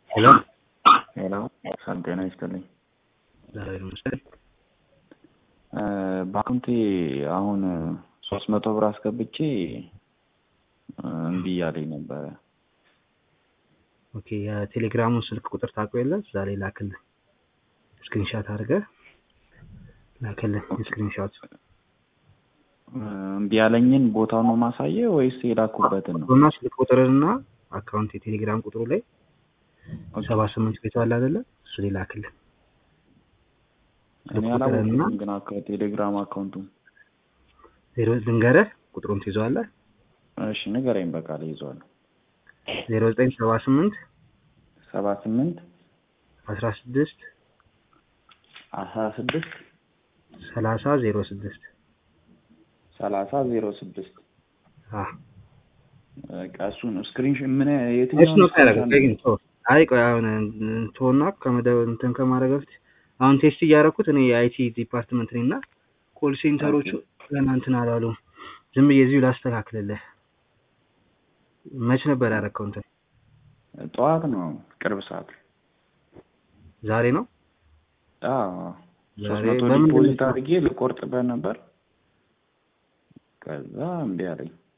ሄሎ ሄሎ ሰላም ጤና ይስጥልኝ። ዛሬ መሰለኝ በአካውንቴ አሁን ሶስት መቶ ብር አስገብቼ እምቢ እያለኝ ነበረ። ኦኬ የቴሌግራሙን ስልክ ቁጥር ታውቀው የለ እዛ ላይ ላክልን ስክሪንሻት አድርገህ ላክልን ስክሪንሻት እምቢ ያለኝን ቦታው ነው ማሳየ ወይስ የላኩበትን ነው? እና ስልክ ቁጥርና አካውንት የቴሌግራም ቁጥሩ ላይ ሰባ ስምንት ቤቱ አለ አይደለ እሱ ላይ ላክልን እኔ አላወቅኩም ግን አካ- ቴሌግራም አካውንቱ ዜሮ ልንገርህ ቁጥሩን ትይዘዋለህ እሺ ንገረኝ በቃ ላይ ይዘዋለሁ ዜሮ ዘጠኝ ሰባ ስምንት ሰባ ስምንት አስራ ስድስት አስራ ስድስት ሰላሳ ዜሮ ስድስት ሰላሳ ዜሮ ስድስት አ በቃ እሱን ስክሪንሾት ምን እሱ የትኛውን ነው ያደረገው screenshot ግን ተው አይ ቆይ አሁን እንተውና ከመደብ እንትን ከማድረግ በፊት አሁን ቴስት እያደረኩት እኔ የአይቲ ዲፓርትመንት ነኝ እና ኮል ሴንተሮቹ ገና እንትን አላሉም ዝም ብዬ እዚሁ ላስተካክልልህ መች ነበር ያደረከው እንትን ጠዋት ነው ቅርብ ሰዓት ዛሬ ነው አዎ ሶስት ዛሬ መቶ በምንድን ነው ዲፖዚት አድርጌ ልቆርጥበት ነበር ከዛ እምቢ አለኝ